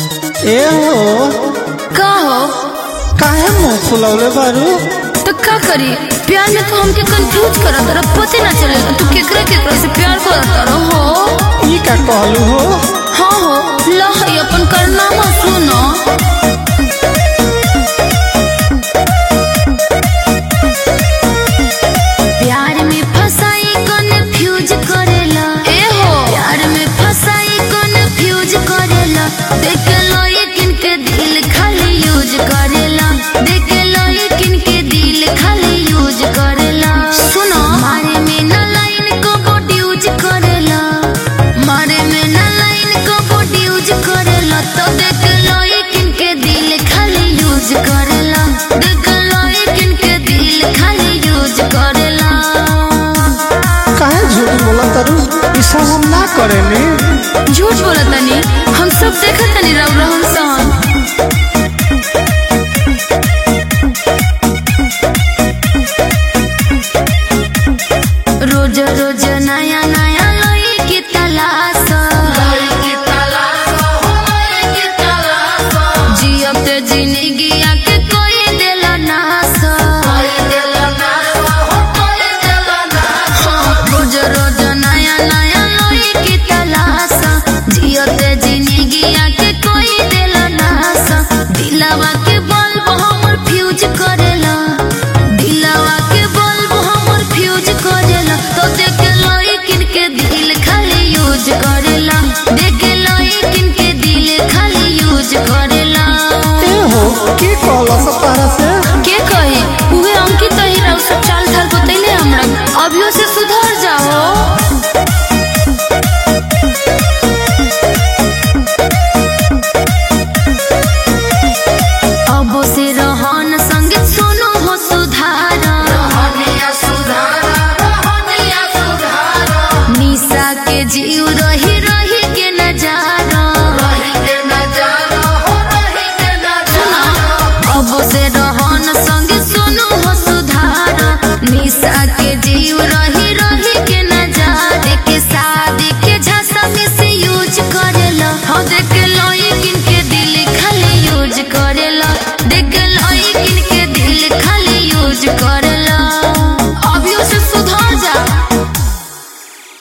ए हो का हो काहे मुंह फुलौले बारू तो का करी प्यार में तो हमके कंफ्यूज करत रह पते ना चले तू केकरा केकरा से प्यार करत रह हो ई का कहलू हो हाँ हो लहई अपन करनामा सुनो प्यार में फसाई कन्फ्यूज करेला ए हो प्यार में फसाई कन्फ्यूज करेला देख लो ये किनके दिल खाली यूज करेला देख लो ये किनके दिल खाली यूज करेला सुनो मारे में ना लाइन को बॉडी यूज करेला मारे में ना लाइन को बॉडी यूज करेला तो देख लो ये किनके दिल खाली यूज करेला देख लो ये किनके दिल खाली यूज करेला काहे झूठ बोला तारू ई सब हम ना करेनी झूठ बोला तनी हम सब देखत तनी रव रहन सहन रोज रोज नया नया लोई की तलाश जियब ते जिंदगी के कोई दिल नाश हाँ, रोज रोज नया नया लोई की तलाश जियब ते जिंदगी के कोई दिल नाश दिलवा